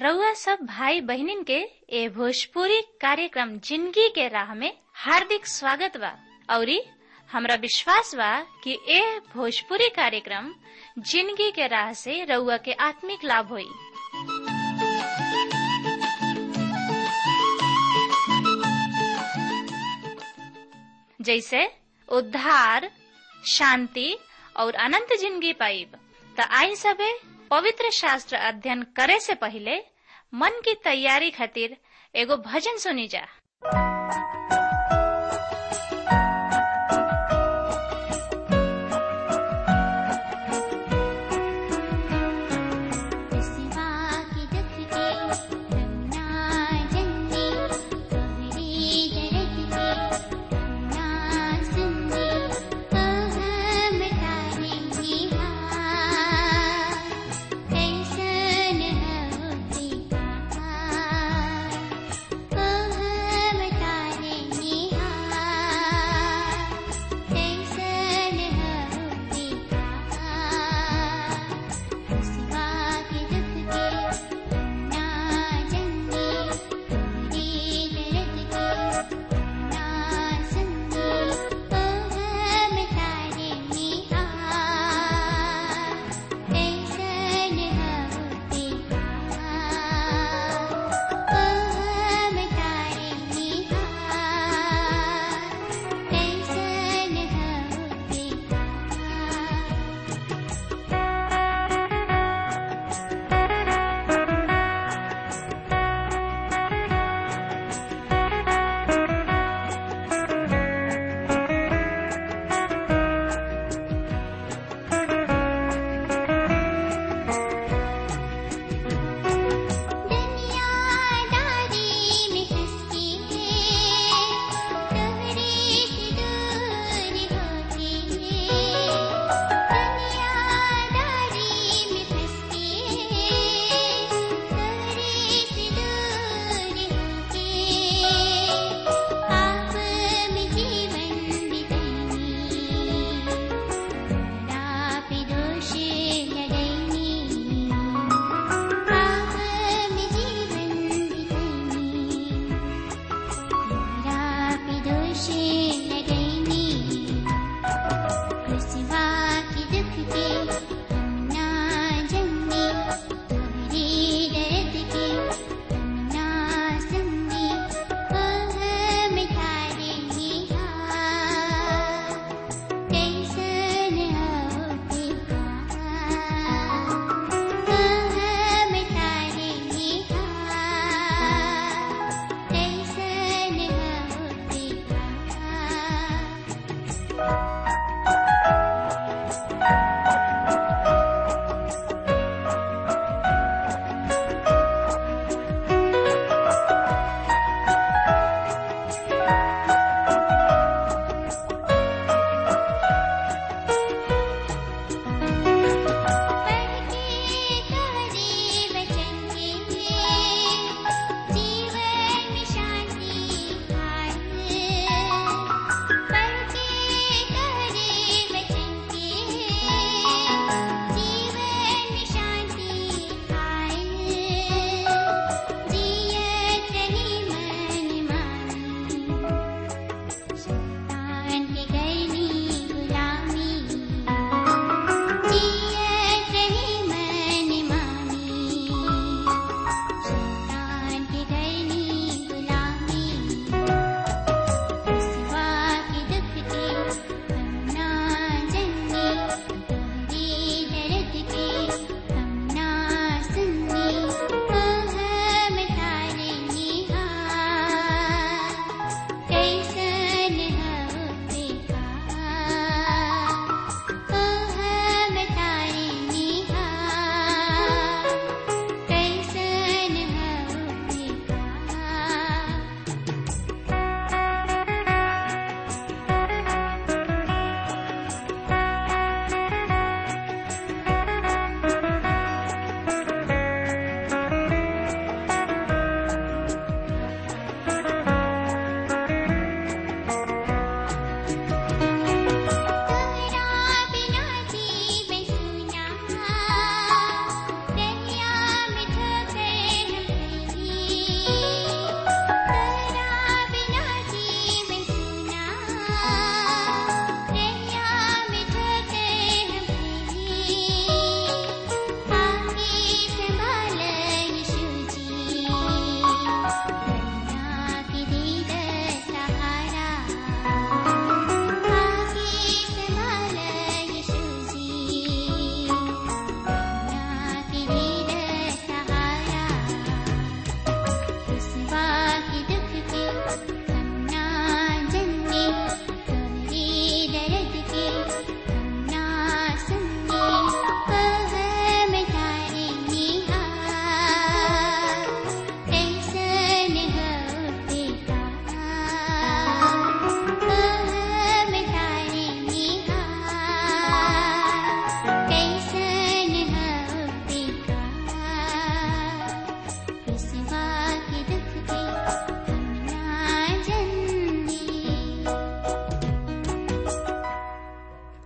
रउआ सब भाई बहनिन के ए भोजपुरी कार्यक्रम जिंदगी के राह में हार्दिक स्वागत बा औरी हमरा विश्वास बा कि ए भोजपुरी कार्यक्रम जिंदगी के राह से रउआ के आत्मिक लाभ होई जैसे उद्धार शांति और अनंत जिंदगी पाइब त आई सबे पवित्र शास्त्र अध्ययन करे से पहले मन की तैयारी खातिर एगो भजन सुनी जा Oh,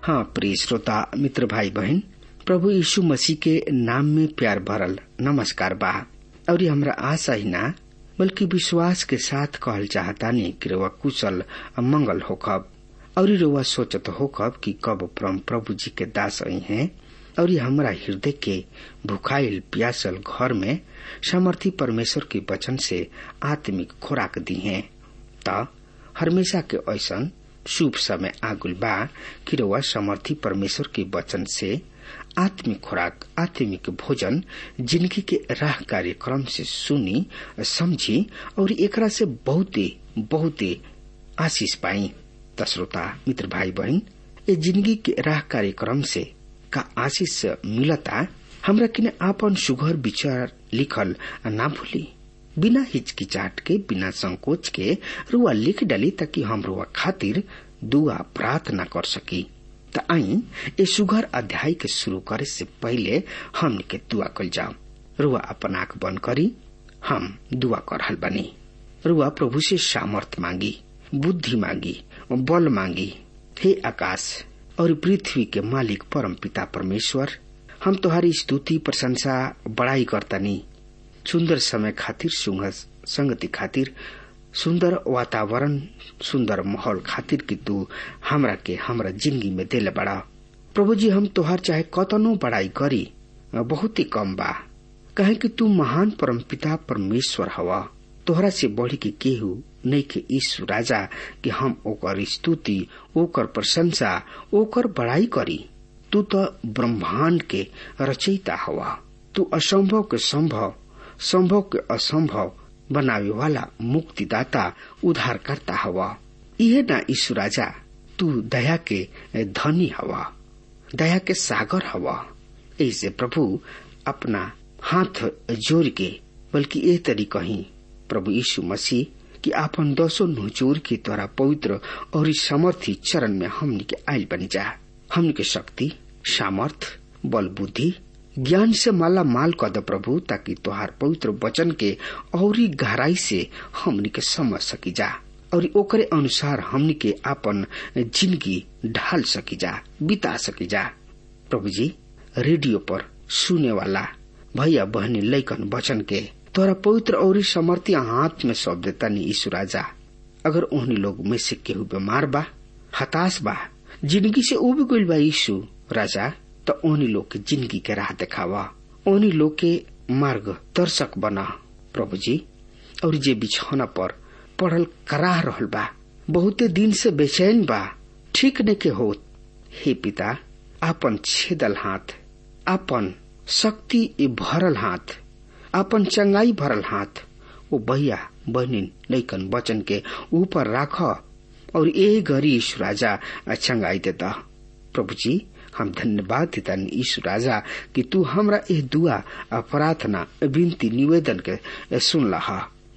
हाँ प्रिय श्रोता मित्र भाई बहन प्रभु यीशु मसीह के नाम में प्यार भरल नमस्कार बा और हमरा आशा ही ना बल्कि विश्वास के साथ कहल चाहता नहीं कि रउआ कुशल मंगल होखब और रउआ सोचत होखब कि कब परम प्रभु जी के दास आई हैं और हमरा हृदय के भुखाइल प्यासल घर में सामर्थी परमेश्वर के वचन से आत्मिक खुराक दी है त हमेशा के ऐसन शुभ समय आगुल बा कि रउआ समर्थी परमेश्वर के वचन से आत्मिक खुराक आत्मिक भोजन जिंदगी के राह कार्यक्रम से सुनी समझी और एकरा से बहुते बहुते आशीष पाई तस्रोता मित्र भाई बहन ए जिंदगी के राह कार्यक्रम से का आशीष मिलता हमरा किने आपन सुघर विचार लिखल ना भूली बिना हिचकिचाट के बिना संकोच के रुआ लिख डाली ताकि हम रुआ खातिर दुआ प्रार्थना कर सकी त आई ए सुघर अध्याय के शुरू करे से पहले हमन के दुआ कल जाओ रुआ अपन आंख बंद करी हम दुआ कर रहल बनी रुआ प्रभु से सामर्थ मांगी बुद्धि मांगी बल मांगी हे आकाश और पृथ्वी के मालिक परम पिता परमेश्वर हम तुम्हारी स्तुति प्रशंसा बड़ाई करतनी सुंदर समय खातिर संगति खातिर सुंदर वातावरण सुंदर माहौल खातिर कि तू हमरा के हमरा जिंदगी में दिल बड़ा प्रभु जी हम तोहार चाहे कतनो बड़ाई करी बहुत ही कम बा कहे कि तू महान परम पिता परमेश्वर हवा तोहरा से बढ़ी के केहू नहीं के ईश्वर राजा कि हम ओकर स्तुति ओकर प्रशंसा ओकर बड़ाई करी तू तो ब्रह्मांड के रचयिता हवा तू असंभव के संभव संभव के असंभव बनावे वाला मुक्तिदाता उद्धार करता हवा यह ना ईश्वर राजा तू दया के धनी हवा दया के सागर हवा ऐसे प्रभु अपना हाथ जोड़ के बल्कि ए तरी कही प्रभु यीशु मसीह कि आपन दसो नुचोर के द्वारा पवित्र और समर्थी चरण में हमनी के आयल बन जा हमनी के शक्ति सामर्थ बल बुद्धि ज्ञान से माला माल कर दे प्रभु ताकि तोहार पवित्र वचन के और गहराई से हमनी के समझ सकी जा और ओकरे अनुसार हमनी के आपन जिंदगी ढाल सकी जा बिता सकी जा प्रभु जी रेडियो पर सुने वाला भैया बहनी लैकन वचन के तोरा पवित्र और समर्थी हाथ में सौंप देता नी यीशु राजा अगर उन्हीं लोग में से केहू बीमार बा हताश बा जिंदगी से उब गईल बा यीशु राजा तो उन्हीं लोग के जिंदगी के राह दिखावा उन्हीं लोग के मार्ग दर्शक बना प्रभु जी और जे बिछौना पर पढ़ल कराह रहल बा बहुते दिन से बेचैन बा ठीक ने के हो हे पिता आपन छेदल हाथ आपन शक्ति भरल हाथ आपन चंगाई भरल हाथ वो भैया बहनी लैकन वचन के ऊपर राख और ए गरी ईश्वर राजा चंगाई देता प्रभु जी हम धन्यवाद देता ईश्वर राजा कि तू हमरा ए दुआ प्रार्थना विनती निवेदन के सुन लहा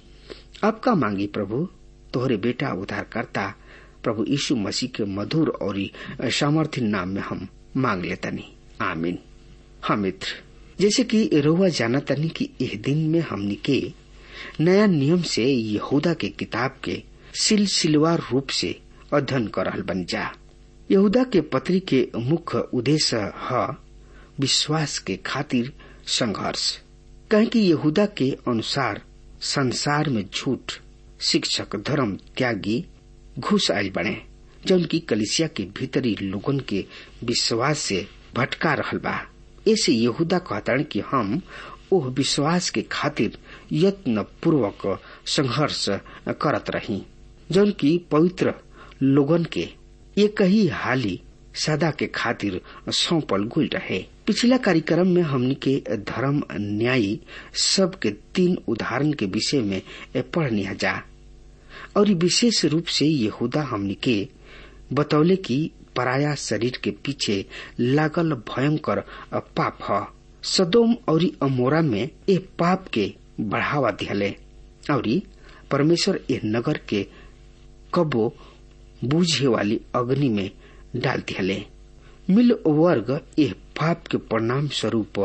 अब का मांगी प्रभु तोहरे बेटा उद्धार करता प्रभु यीशु मसीह के मधुर और सामर्थ्य नाम में हम मांग लेतनी आमीन हाँ मित्र जैसे कि रोवा जाना तनी कि इस दिन में हमनी के नया नियम से यहूदा के किताब के सिलसिलवार रूप से अध्ययन कर रहल बन जा यहूदा के पत्री के मुख्य उद्देश्य है विश्वास के खातिर संघर्ष कहे कि यहूदा के अनुसार संसार में झूठ शिक्षक धर्म त्यागी घुस आयल बने जौन की कलिसिया के भीतरी लोगन के विश्वास से भटका रहल बा ऐसे यहूदा कहता कि हम ओह विश्वास के खातिर यत्न पूर्वक संघर्ष करत रही जौन की पवित्र लोगन के एक ही हाली सदा के खातिर सौंपल गुल रहे पिछला कार्यक्रम में हमनी के धर्म न्यायी सब के तीन उदाहरण के विषय में पढ़निया जा और विशेष रूप से यहूदा हमनी के बतौले की पराया शरीर के पीछे लागल भयंकर पाप ह सदोम और अमोरा में ए पाप के बढ़ावा दिहले और परमेश्वर ए नगर के कबो बूझे वाली अग्नि में डाल दिहले मिल वर्ग ए पाप के परिणाम स्वरूप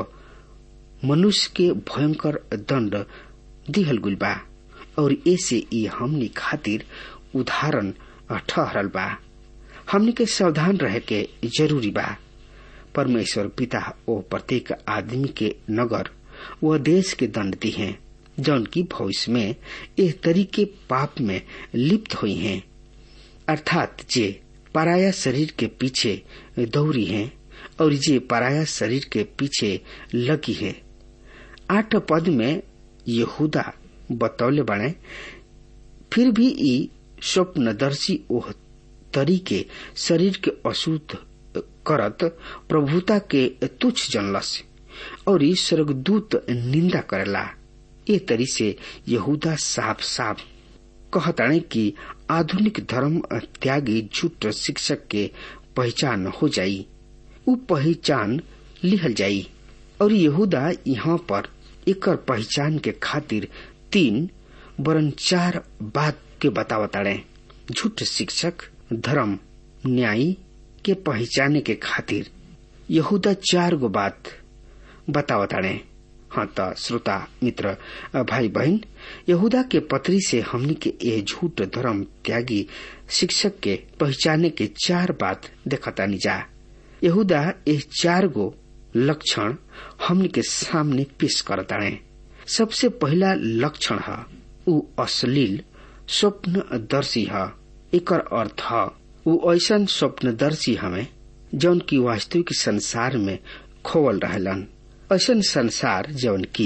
मनुष्य के भयंकर दंड दिहल गुल बा और ऐसे ई हमनी खातिर उदाहरण ठहरल बा हमने के सावधान रहे के जरूरी बा परमेश्वर पिता ओ प्रत्येक आदमी के नगर व देश के दंड दी हैं जौन की भविष्य में इस तरीके पाप में लिप्त हुई हैं अर्थात जे पराया शरीर के पीछे दौड़ी हैं और जे पराया शरीर के पीछे लगी है आठ पद में यहूदा बतौले बने फिर भी ई स्वप्नदर्शी ओह तरीके शरीर के अशुद्ध करत प्रभुता के तुच्छ जनलस और ई स्वर्गदूत निंदा करेला ए तरी से यहूदा साफ साफ कहताणे कि आधुनिक धर्म त्यागी झूठ शिक्षक के पहचान हो जाई उ पहचान लिहल जाई और यहूदा यहाँ पर एकर पहचान के खातिर तीन वरन चार बात के बतावताड़े झूठ शिक्षक धर्म न्याय के पहचाने के खातिर यहूदा चार गो बात बतावताड़े हाँ त श्रोता मित्र भाई बहन यहूदा के पत्री से हमनी के ये झूठ धर्म त्यागी शिक्षक के पहचाने के चार बात देखतानी जा यहूदा ये चार गो लक्षण हमनी के सामने पेश करताड़े सबसे पहला लक्षण है उ अश्लील स्वप्नदर्शी है एकर अर्थ है उ ऐसा स्वप्नदर्शी हमें जौन की वास्तविक संसार में खोवल रहलन ऐसा संसार जौन की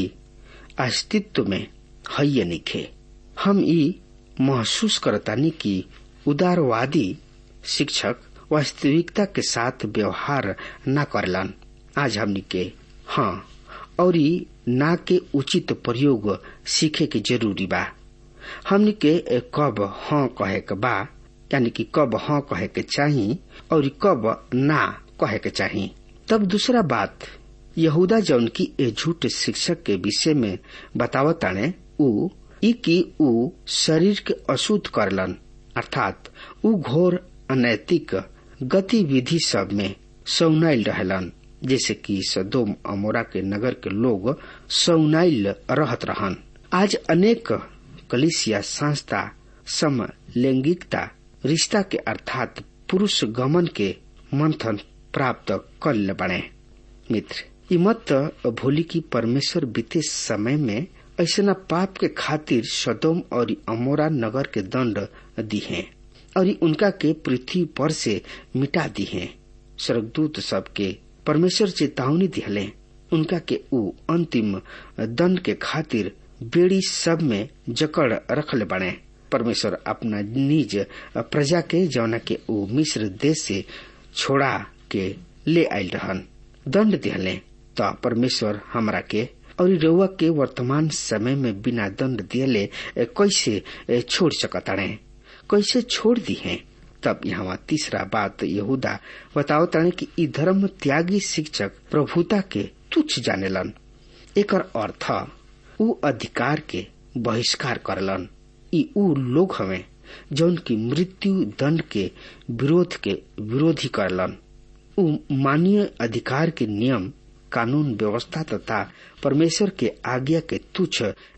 अस्तित्व में है निखे हम ई महसूस करतानी कि उदारवादी शिक्षक वास्तविकता के साथ व्यवहार न करलन आज हमनी के हाँ और ना के उचित प्रयोग सीखे के जरूरी बा हमनी के कब हाँ कहे के बा यानी कि कब हाँ कहे के चाही और कब ना कहे के चाही तब दूसरा बात यहूदा जौन की ए झूठ शिक्षक के विषय में बतावताने उ ई कि उ शरीर के अशुद्ध करलन अर्थात उ घोर अनैतिक गतिविधि सब में सौनाइल रहलन जैसे कि सदोम अमोरा के नगर के लोग सौनाइल रहत रहन आज अनेक कलिसिया संस्था सम लैंगिकता रिश्ता के अर्थात पुरुष गमन के मंथन प्राप्त कर बने मित्र ई मत भूली की परमेश्वर बीते समय में ऐसा पाप के खातिर सदोम और अमोरा नगर के दंड दी है और उनका के पृथ्वी पर से मिटा दी है स्वर्गदूत सबके परमेश्वर चेतावनी दिहले उनका के ऊ अंतिम दंड के खातिर बेड़ी सब में जकड़ रखले बने परमेश्वर अपना निज प्रजा के जौना के ऊ मिस्र देश से छोड़ा के ले आयल रहन दंड दिहले तो परमेश्वर हमरा के और रउआ के वर्तमान समय में बिना दंड दियले कैसे छोड़ सकताड़े कैसे छोड़ दी है तब यहाँ तीसरा बात यहूदा बताओ ताने कि ई धर्म त्यागी शिक्षक प्रभुता के तुच्छ जानेलन एकर अर्थ उ अधिकार के बहिष्कार करलन ई उ लोग हवे जौन की मृत्यु दंड के विरोध के विरोधी करलन उ मानवीय अधिकार के नियम कानून व्यवस्था तथा परमेश्वर के आज्ञा के तुच्छ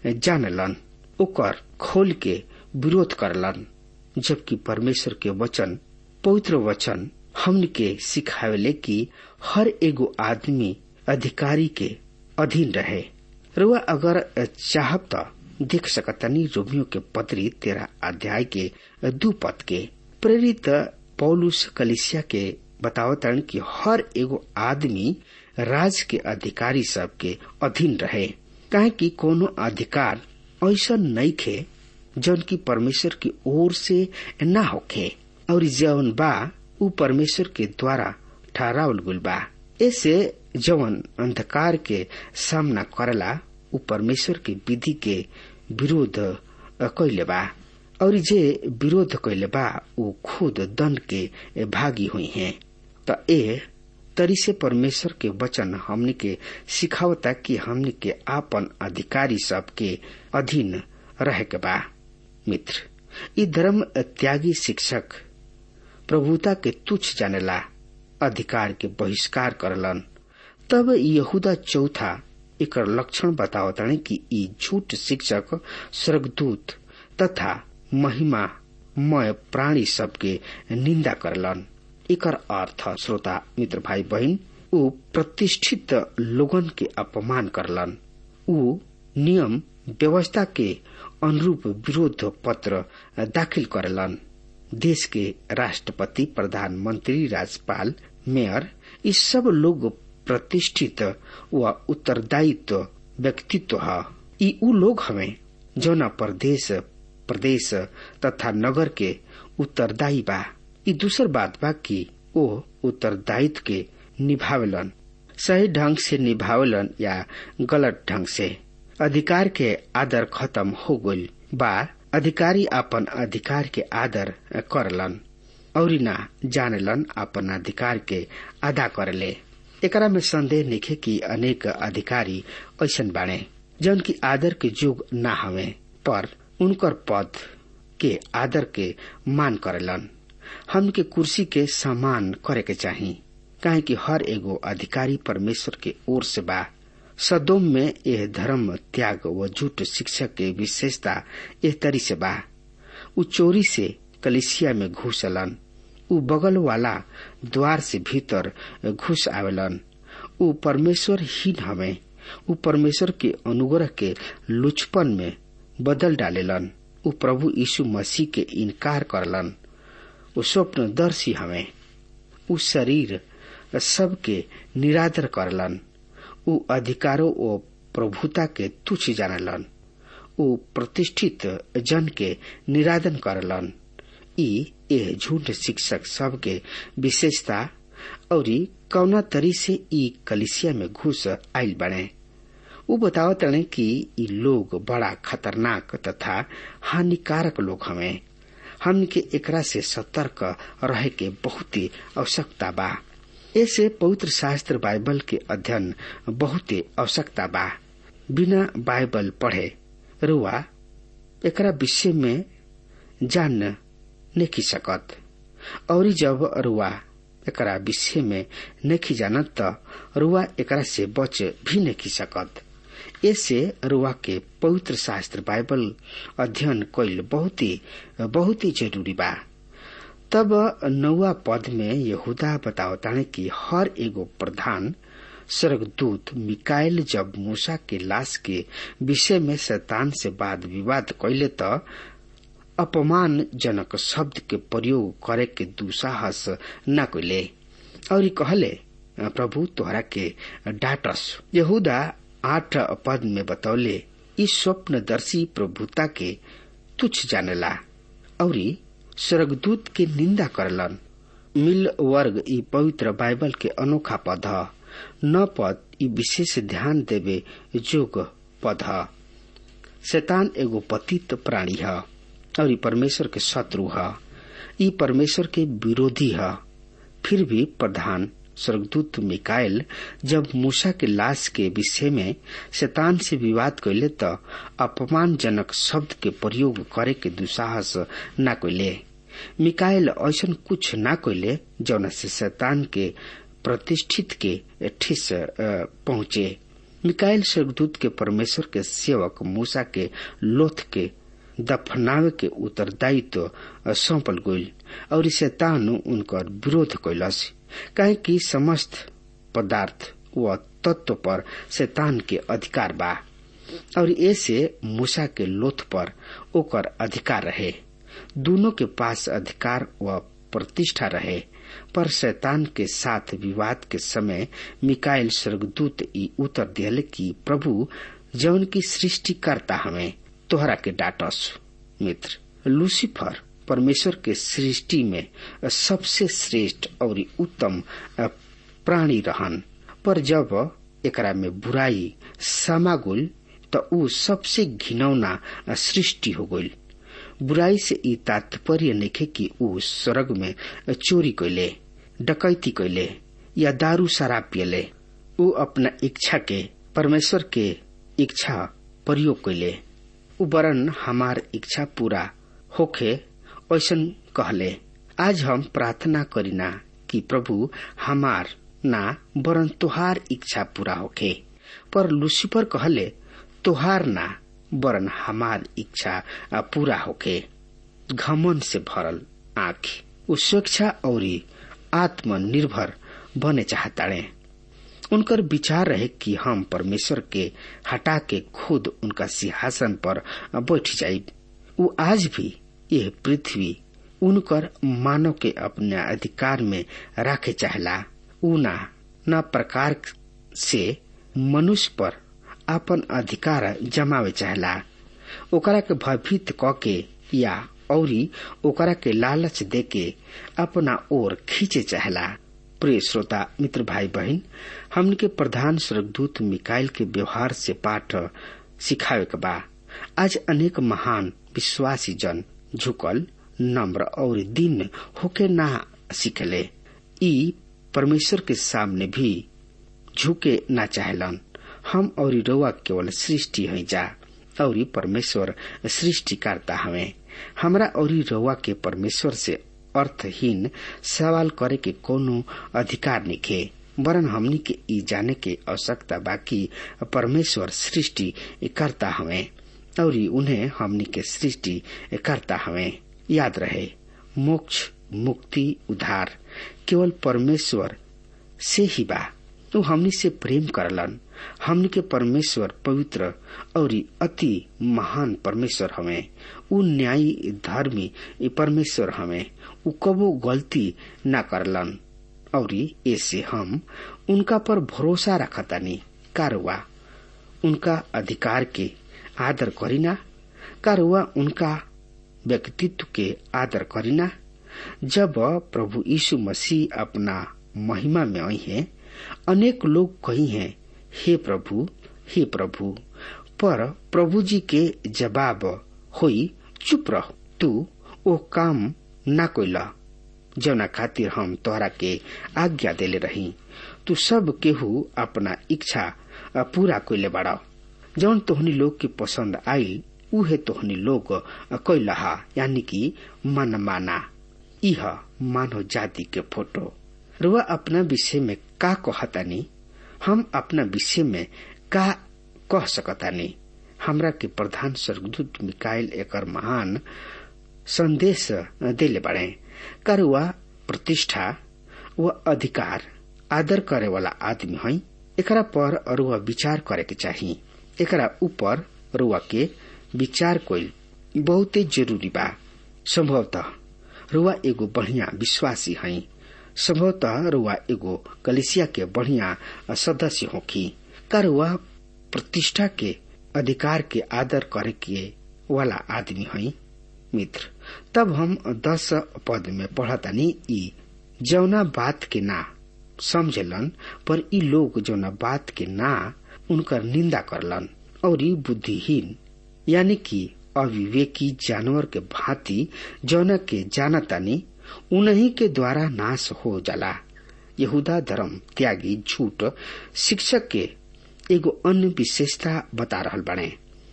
जानलन ओकर खोल के विरोध करलन जबकि परमेश्वर के वचन पवित्र वचन हमन के सिखावेले कि हर एगो आदमी अधिकारी के अधीन रहे रुआ अगर चाहब तो देख सकतनी रोमियो के पत्री तेरह अध्याय के दू पद के प्रेरित पौलुस कलिसिया के बतावतन कि हर एगो आदमी राज के अधिकारी सब के अधीन रहे काहे कि कोनो अधिकार ऐसा नहीं खे जौन की परमेश्वर की ओर से न होखे और जौन बा उ परमेश्वर के द्वारा ठहरावल गुल बा ऐसे जवन अंधकार के सामना करला उ परमेश्वर के विधि के विरोध कैले बा और जे विरोध कैले बा उ खुद दंड के भागी हुई हैं त ए तरी से परमेश्वर के वचन हमनी के सिखावता कि हमनी के आपन अधिकारी सब के अधीन रहे के बा मित्र ई धर्म त्यागी शिक्षक प्रभुता के तुच्छ जानेला अधिकार के बहिष्कार करलन तब यहूदा चौथा एक लक्षण बतावताने कि ई झूठ शिक्षक स्वर्गदूत तथा महिमा मय प्राणी सबके निंदा करलन एकर अर्थ श्रोता मित्र भाई बहन ऊ प्रतिष्ठित लोगन के अपमान करलन ऊ नियम व्यवस्था के अनुरूप विरोध पत्र दाखिल करेलन देश के राष्ट्रपति प्रधानमंत्री राज्यपाल मेयर ये सब लोग प्रतिष्ठित व उत्तरदायित्व व्यक्तित्व है ई ऊ लोग हमें जौना प्रदेश प्रदेश तथा नगर के उत्तरदायी बा ई दूसर बात बा कि ओ उत्तरदायित्व के निभावेलन सही ढंग से निभावेलन या गलत ढंग से अधिकार के आदर खत्म हो गइल बा अधिकारी अपन अधिकार के आदर करलन और ना जानेलन अपन अधिकार के अदा करले एकरा में संदेह निखे कि अनेक अधिकारी ऐसन बाणे जौन की आदर के युग ना हवे पर उनकर पद के आदर के मान करेलन हम के कुर्सी के सम्मान करे के चाही काहे कि हर एगो अधिकारी परमेश्वर के ओर से बा सदोम में यह धर्म त्याग व झूठ शिक्षक के विशेषता एह तरी से बा उ चोरी से कलिसिया में घुसलन उ बगल वाला द्वार से भीतर घुस आवेलन उ परमेश्वर हीन हवे उ परमेश्वर के अनुग्रह के लुचपन में बदल डालेलन उ प्रभु यीशु मसीह के इनकार करलन उ स्वप्नदर्शी हवे उ शरीर सबके निरादर करलन उ अधिकारों ओ प्रभुता के तुच्छ जानलन उ प्रतिष्ठित जन के निरादन करलन ई एह झूठ शिक्षक सब के विशेषता और कौना तरी से ई कलिसिया में घुस आयल बने उ बतावत रहे कि ई लोग बड़ा खतरनाक तथा हानिकारक लोग हमें हमन के एकरा से सतर्क रहे के बहुत ही आवश्यकता बा ऐसे पवित्र शास्त्र बाइबल के अध्ययन बहुत आवश्यकता बा बिना बाइबल पढ़े रुआ एकरा विषय में जान नहीं सकत और जब रुआ एकरा विषय में नहीं जानत त रुआ एकरा से बच भी नहीं सकत ऐसे रुआ के पवित्र शास्त्र बाइबल अध्ययन कैल बहुत ही बहुत ही जरूरी बा तब नौवा पद में यहूदा बतावताने कि हर एगो प्रधान स्वर्गदूत मिकाइल जब मूसा के लाश के विषय में शैतान से वाद विवाद कैले त अपमानजनक शब्द के प्रयोग करे के दुसाहस न कैले और कहले प्रभु तोहरा के डाटस यहूदा आठ पद में बतौले इस स्वप्नदर्शी प्रभुता के तुच्छ जानेला और स्वर्गदूत के निंदा करलन मिल वर्ग ई पवित्र बाइबल के अनोखा पद ह न पद ई विशेष ध्यान देवे जोग पद ह शैतान एगो पतित प्राणी ह और ई परमेश्वर के शत्रु ह ई परमेश्वर के विरोधी ह फिर भी प्रधान स्वर्गदूत मिकाइल जब मूसा के लाश के विषय में शैतान से विवाद कैले त अपमानजनक शब्द के प्रयोग करे के दुसाहस न कैले मिकाइल ऐसा कुछ न कैले जौन से शैतान के प्रतिष्ठित के ठिस पहुंचे मिकाइल स्वर्गदूत के परमेश्वर के सेवक मूसा के लोथ के दफनावे के उत्तरदायित्व सौंपल गईल और शैतान उनकर विरोध कैलस काहे कि समस्त पदार्थ व तत्व पर शैतान के अधिकार बा और ऐसे मूसा के लोथ पर ओकर अधिकार रहे दोनों के पास अधिकार व प्रतिष्ठा रहे पर शैतान के साथ विवाद के समय मिकाइल स्वर्गदूत ई उत्तर दियल कि प्रभु जौन की सृष्टि करता हमें तोहरा के डाटस मित्र लूसीफर परमेश्वर के सृष्टि में सबसे श्रेष्ठ और उत्तम प्राणी रहन पर जब एकरा में बुराई समागुल त ऊ सबसे घिनौना सृष्टि हो गई बुराई से ई तात्पर्य नइखे कि ऊ स्वर्ग में चोरी कैले डकैती कैले या दारू शराब पियले ऊ अपना इच्छा के परमेश्वर के इच्छा प्रयोग कैले ऊ वरन हमार इच्छा पूरा होखे ऐसन कहले आज हम प्रार्थना करीना कि प्रभु हमार ना वरन तोहार इच्छा पूरा होखे पर लूसीफर कहले तोहार ना वरन हमार इच्छा पूरा होके घमन से भरल आँख उ स्वेच्छा और आत्मनिर्भर बने चाहताड़े उनकर विचार रहे कि हम परमेश्वर के हटा के खुद उनका सिंहासन पर बैठ जाये वो आज भी यह पृथ्वी उनकर मानव के अपने अधिकार में रखे चाहला ऊना न प्रकार से मनुष्य पर अपन अधिकार जमावे चाहला ओकरा के भयभीत क के या औरी ओकरा के लालच दे के अपना ओर खींचे चाहला प्रिय श्रोता मित्र भाई बहन हमन के प्रधान स्वर्गदूत मिकाइल के व्यवहार से पाठ सिखावे के बा आज अनेक महान विश्वासी जन झुकल नम्र और दिन होके ना सीखले ई परमेश्वर के सामने भी झुके ना चाहलन हम और रउआ केवल सृष्टि है जा और परमेश्वर सृष्टि करता हमें हमरा और रउआ के परमेश्वर से अर्थहीन सवाल करे के कोनो अधिकार निखे वरन हमनी के ई जाने के आवश्यकता बाकी परमेश्वर सृष्टि करता हमें और उन्हें हमनी के सृष्टि करता हमें याद रहे मोक्ष मुक्ति उद्धार केवल परमेश्वर से ही बा तो हमनी से प्रेम करलन हमनी के परमेश्वर पवित्र और अति महान परमेश्वर हमें उ न्यायी धर्मी परमेश्वर हमें उ कबो गलती न करलन और ऐसे हम उनका पर भरोसा रखतानी कारवा उनका अधिकार के आदर करीना कारवा उनका व्यक्तित्व के आदर करीना जब प्रभु यीशु मसीह अपना महिमा में आई हैं अनेक लोग कही हैं हे प्रभु हे प्रभु पर प्रभु जी के जवाब होई चुप रह तू ओ काम ना कोइला जौना खातिर हम तोहरा के आज्ञा देले रही तू सब केहू अपना इच्छा पूरा कोइले बाड़ा जौन तोहनी लोग के पसंद आई उहे तोहनी लोग कैलहा यानी कि मन माना इह मानव जाति के फोटो रुआ अपना विषय में का कहतानी हम अपना विषय में का कह सकतानी हमरा के प्रधान स्वर्गदूत मिकाइल एकर महान संदेश देले बड़े करुआ प्रतिष्ठा व अधिकार आदर करे वाला आदमी है एकरा पर रुआ विचार करे के चाहिए एकरा ऊपर रुआ के विचार कोई बहुते जरूरी बा संभवतः रुआ एगो बढ़िया विश्वासी है संभवतः रुआ एगो कलिसिया के बढ़िया सदस्य होखी का रुआ प्रतिष्ठा के अधिकार के आदर करे के वाला आदमी है मित्र तब हम दस पद में पढ़तानी ई जौना बात के ना समझलन पर ई लोग जौना बात के ना उनकर निंदा करलन और ई बुद्धिहीन यानी कि अविवेकी जानवर के भांति जौना के जानतानी उन्हीं के द्वारा नाश हो जाला यहूदा धर्म त्यागी झूठ शिक्षक के एगो अन्य विशेषता बता रहल बने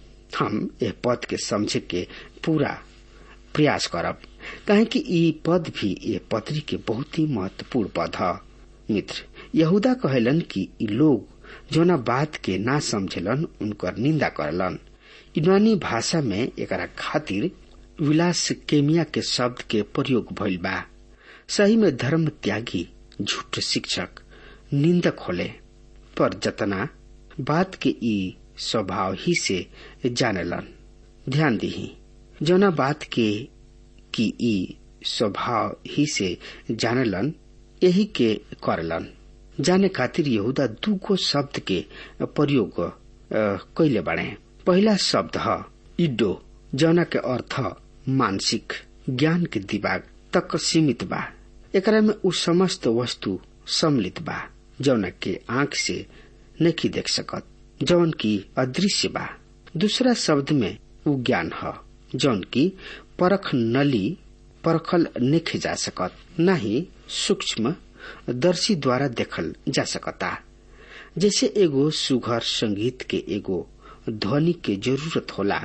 हम यह पद के समझे के पूरा प्रयास करब कहे कि ई पद भी ये पत्री के बहुत ही महत्वपूर्ण पद है मित्र यहूदा कहलन कि ई लोग जोना बात के ना समझलन उनकर निंदा करलन यूनानी भाषा में एकरा खातिर विलास केमिया के शब्द के प्रयोग भइल बा सही में धर्म त्यागी झूठ शिक्षक निंदक होले पर जतना बात के ई स्वभाव ही से जानेलन ध्यान दही जौना बात के की ई स्वभाव ही से जानेलन यही के करलन जाने खातिर यहूदा दूगो शब्द के प्रयोग कैले बने पहला शब्द है इडो जौना के अर्थ मानसिक ज्ञान के दिमाग तक सीमित बा एकरा में उ समस्त वस्तु सम्मिलित बा जौना के आंख से नहीं देख सकत जौन की अदृश्य बा दूसरा शब्द में उ ज्ञान है जौन की परख नली परखल नहीं जा सकत न ही सूक्ष्म दर्शी द्वारा देखल जा सकता जैसे एगो सुघर संगीत के एगो ध्वनि के जरूरत होला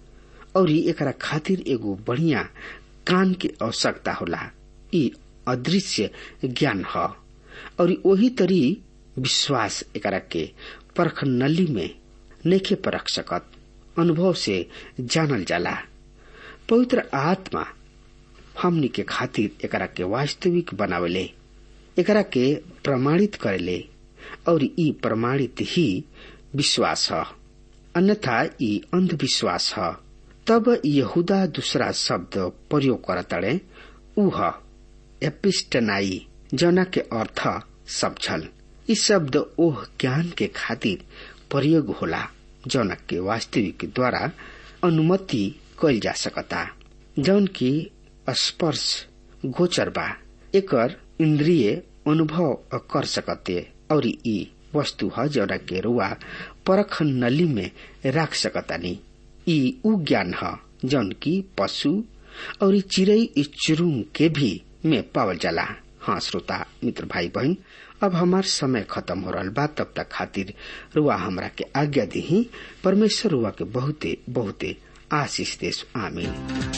और एकरा खातिर एगो बढ़िया कान के आवश्यकता होला ई अदृश्य ज्ञान ह और वही तरी विश्वास एकरा के परख नली में नेखे परख सकत अनुभव से जानल जाला पवित्र आत्मा हमनी के खातिर एकरा के वास्तविक बनावले एकरा के प्रमाणित करेले और ई प्रमाणित ही विश्वास है अन्यथा ई अंधविश्वास है तब यहूदा दूसरा शब्द प्रयोग करतड़े उह एपिस्टनाई जौना के अर्थ समझल ई शब्द ओह ज्ञान के खातिर प्रयोग होला जौना के वास्तविक द्वारा अनुमति कइल जा सकता जौन की स्पर्श गोचर बा एकर इंद्रिय अनुभव कर सकते और ई वस्तु ह जौना के रुआ परख नली में रख सकतानी ई उ ज्ञान ह जौन की पशु और चिड़ई चुरुंग के भी में पावल जाला हाँ श्रोता मित्र भाई बहन अब हमार समय खत्म हो रहा बा तब तक खातिर रुआ हमरा के आज्ञा दी परमेश्वर रुआ के बहुते बहुते आशीष देश आमीन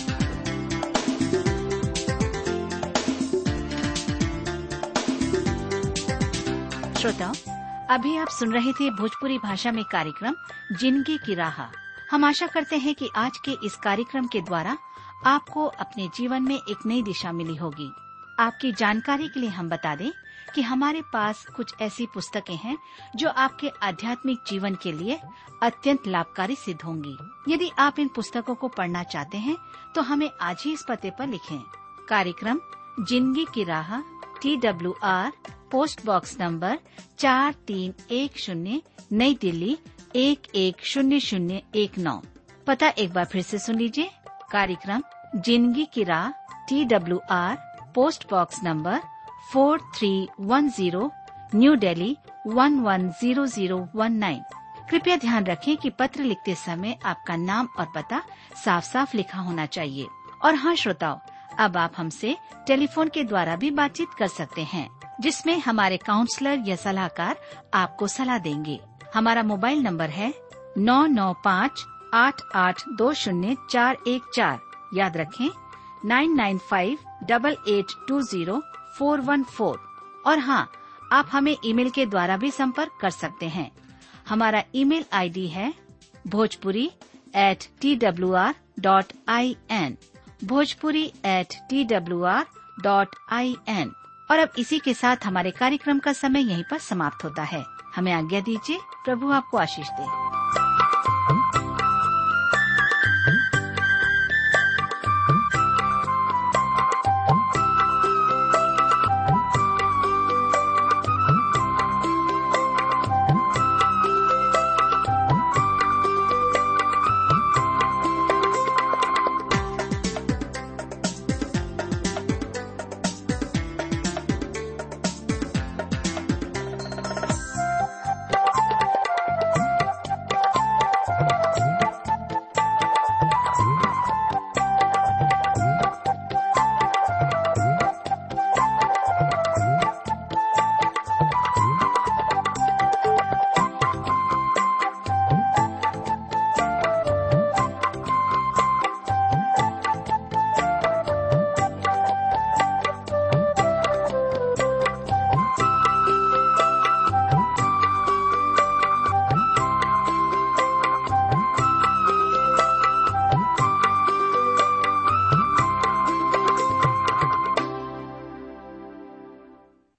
श्रोताओं अभी आप सुन रहे थे भोजपुरी भाषा में कार्यक्रम जिंदगी की राह हम आशा करते हैं कि आज के इस कार्यक्रम के द्वारा आपको अपने जीवन में एक नई दिशा मिली होगी आपकी जानकारी के लिए हम बता दें कि हमारे पास कुछ ऐसी पुस्तकें हैं जो आपके आध्यात्मिक जीवन के लिए अत्यंत लाभकारी सिद्ध होंगी यदि आप इन पुस्तकों को पढ़ना चाहते हैं तो हमें आज ही इस पते पर लिखें कार्यक्रम जिंदगी की राह T W R post box number चार तीन एक शून्य नई दिल्ली एक एक शून्य शून्य एक नौ पता एक बार फिर से सुन लीजिए कार्यक्रम जिंदगी की राह T W R post box number four three one zero new Delhi one one zero zero one nine कृपया ध्यान रखें कि पत्र लिखते समय आपका नाम और पता साफ साफ लिखा होना चाहिए और हाँ श्रोताओं अब आप हमसे टेलीफोन के द्वारा भी बातचीत कर सकते हैं जिसमें हमारे काउंसलर या सलाहकार आपको सलाह देंगे हमारा मोबाइल नंबर है नौ नौ पाँच आठ आठ दो शून्य चार एक चार याद रखें nine nine five double eight two zero four one four और हाँ आप हमें ईमेल के द्वारा भी संपर्क कर सकते हैं हमारा ईमेल आईडी है Bhojpuri at T W R dot I N Bhojpuri at T W R dot I N और अब इसी के साथ हमारे कार्यक्रम का समय यहीं पर समाप्त होता है हमें आज्ञा दीजिए प्रभु आपको आशीष दे